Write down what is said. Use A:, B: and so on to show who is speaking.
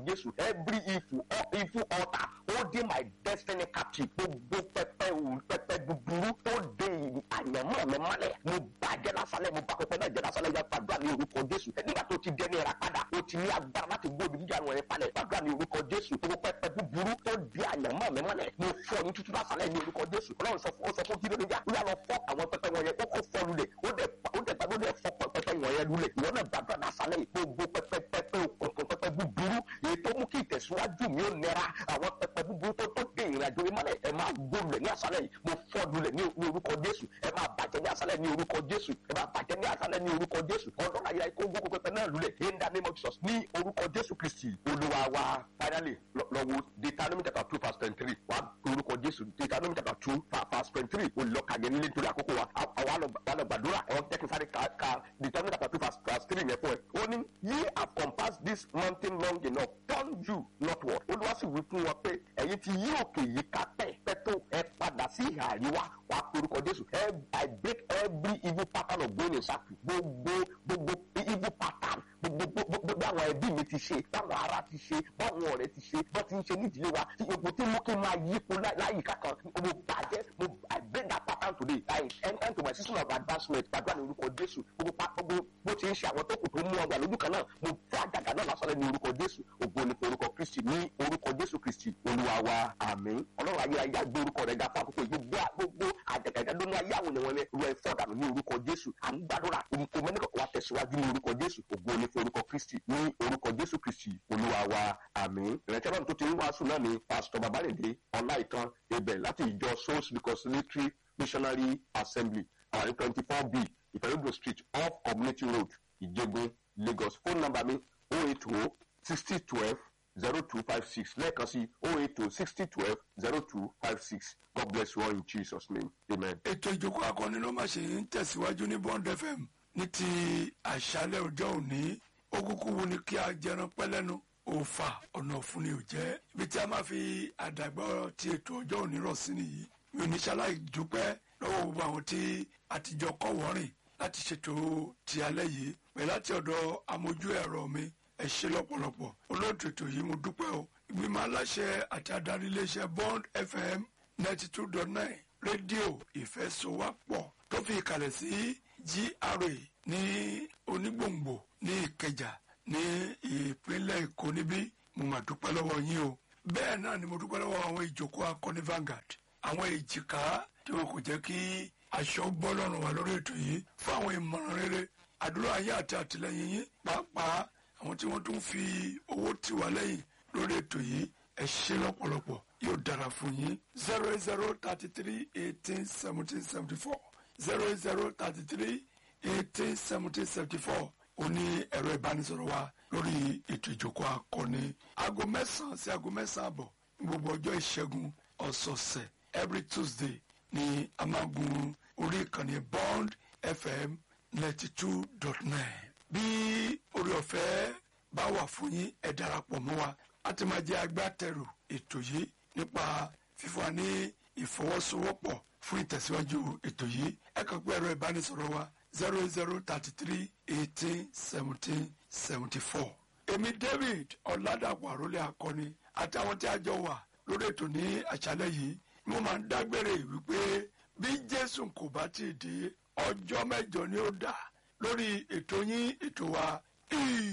A: jésù every evil evil altar holding my destiny captive gbogbo pẹpẹ òun pẹpẹ búburú tó de àyànmọ́ mi mọ́lẹ̀ mo bàjẹ́ lásàlẹ̀ mo bá pẹpẹ náà jẹ́ lásàlẹ̀ yẹn gbàdúrà ní orúkọ jésù nígbà tó ti dẹni ẹ̀rà padà ó ti ní agbára láti gbóbi jíjà rẹ̀ palẹ̀ gbàdúrà ní orúkọ jésù gbogbo pẹpẹ búburú tó de àyànmọ́ mi mọ́lẹ̀ mo fọ́ ní tútù lásàlẹ̀ ní orúkọ jésù ọlọ́run sọ fún ó sọ fún kí ló ní jà ó yà lọ fọ́ àwọn pẹpẹ wọn yẹn ó kó fọ́ lulẹ̀ ó dẹ̀ ó dẹ̀ gbàdúrà dẹ̀ fọ́ pẹpẹ wọn yẹn lulẹ̀ ìwọ náà gbàdúrà lásàlẹ̀ gbogbo pẹpẹ pẹpẹ òkùnkùn pẹpẹ búburú èyí tó mú kí ìtẹ̀síwájú mi ó nira àwọn pẹpẹ búburú tó tó dé ìrìnàjò mi mọ́lẹ̀ ẹ máa gbólulẹ̀ ní àṣálẹ̀ yìí mo fọ́ lulẹ̀ ní orúkọ jésù ẹ máa bàjẹ́ ní àṣálẹ̀ ní orúkọ jésù ẹ máa bàjẹ́ ní àṣálẹ̀ ní orúkọ jésù ọlọ́run ayé kó gbogbo pẹpẹ náà lulẹ̀ in the name of jesus ní orúkọ jésù kristi olúwa wa finally lọ́wọ́ deuteronomy chapter two verse twenty three wà orúkọ jésù deuteronomy chapter two verse twenty three olùlọ́kàjẹ́ nílé nítorí àkókò wa àwa lọ gbàdúrà ẹ̀wọ̀n tẹ́kí sáré ka deuteronomy chapter two verse three yẹn fún ẹ ó ní ye have compassed this mountain long enough turn you northward olúwa sì wí fún wọn pé ẹ̀yin ti yí òkè yìí ká pẹ́ pẹ́ tó ẹ padà sí ìhà àríwá wàá porúkọ jésù i break every evil pattern of going in circle gbogbo gbogbo evil pattern gbogbo gbogbo àwọn ẹbí mi ti ṣe báwọn ará ti ṣe báwọn ọ̀rẹ́ ti ṣe bọ́ ti ń ṣe nídìílé wa tí epo tí mú kí n máa yípo láyìíká kan mo bàjẹ́ mo i break that pattern today i enter into my system of advancement gbàdúrà ní orúkọ jésù gbogbo gbogbo bó ti ń ṣe àwọn tó kù tó mú ọgbà lójú kan náà mo fọ́ àjàgà náà lásán ní orúkọ jésù ògo ní orúkọ kristi ní orúkọ jésù kristi olúwa wa àmín ọlọ́run ayérayé àgbé orúkọ rẹ̀ ga fún àkókò gbogbo gbogbo àjàgà ìdádónú ayé àwọn ènìyàn rẹ̀ rẹ̀ fọ́ dànù ní orúkọ jésù à ń gbàdúrà orúkọ mẹ́nìkọ̀ wa tẹ̀síwájú ní orúkọ jésù ògo ní orúkọ kristi ní orúkọ jésù kristi olúwa wa àmín ìrẹsẹ̀ náà tó ti ń wàásù náà ni pásítọ̀ babalẹ̀dé ọláìtàn ibẹ̀ láti ìjọ souls reconciliatory missionary assembly àwọn ní twenty four b ìfẹ́lódò street off community road ìjẹgun lagos phone number mi oh eight oh sixty twelve zero two five six lẹ́ẹ̀kan sí oh eight oh sixty twelve zero two five six god bless you all in jesus name amen.
B: ètò ìjókòó akọni ló máa ṣe ń tẹ̀síwájú ní bond fm ní ti àṣálẹ̀ ọjọ́ òní ó kúkú wo ni kí a jẹran pẹ́lẹ́nu òòfà ọ̀nà òfun ni ò jẹ́ ibi tí a máa fi àdàgbà ti ètò ọjọ́ òní rọ̀ sí nìyí mi ò ní ṣaláì dúpẹ́ lọ́wọ́ gbogbo àwọn tí àtijọ́ kọ́ wọ́rìn láti ṣètò ti alẹ́ yìí pẹ̀lú láti ọ̀dọ̀ amójú ẹ̀rọ mi ẹ ṣe lọ́pọ̀lọpọ̀ olóòtú ètò yìí mo dúpẹ́ o ìgbìmọ̀ aláṣẹ àti adarí iléeṣẹ́ bond fm ninety two dot nine rédíò ìfẹ́sowápọ̀ tó fi ìkàlẹ̀ sí gra ní onígbòǹgbò ní ìkẹjà ní ìpínlẹ̀ èkó níbí mo mà dúpẹ́ lọ́wọ́ yín o bẹ́ẹ̀ náà ni mo dúpẹ́ lọ́wọ́ àwọn ìjókòó akọni Vanguard àwọn èjìká tí wọn kò jẹ́ kí aṣọ bọ́ lọ́rùn wa lórí ètò yìí fún àwọn ìmọ̀ràn rere àdúrà ayé àti àtìlẹyìn yín pàápàá àwọn tí wọ́n tún fi owó tì wá lẹ́yìn lórí ètò yìí ẹ ṣe lọ́pọ̀lọpọ̀ yóò dára fún yín zero eight zero thirty three eighteen seventeen seventy four zero eight zero thirty three eighteen seventeen seventy four ó ní ẹ̀rọ ìbánisọ̀rọ̀ wa lórí ètò ìjókòó akọni aago mẹ́sàn-án sí aago mẹ́sàn-án àbọ̀ ní gbogbo ọjọ́ ìṣẹ́gun ọ̀sọ̀ọ̀sẹ̀ every tuesday ní a máa gun orí ìkànnì bond fm ninety two dot nine bí orí ọ̀fẹ́ bá wà fún yín ẹ darapọ̀ mọ́ wa a ti máa jẹ́ agbátẹrù ètò yìí nípa fífún wa ní ìfọwọ́sowọ́pọ̀ fún ìtẹ̀síwájú ètò yìí ẹ kàn pé ẹ̀rọ ìbánisọ̀rọ̀ wa zero zero thirty three eighteen seventeen seventy four. èmi david ọ̀làdàpọ̀ àròlé akọni àtàwọn tí a jọ wà lórí ètò ní àṣálẹ́ yìí mo máa ń dágbére wípé bí jésù kò bá ti dé ọjọ́ mẹ́jọ ni ó dà lórí ètò yín ètò wa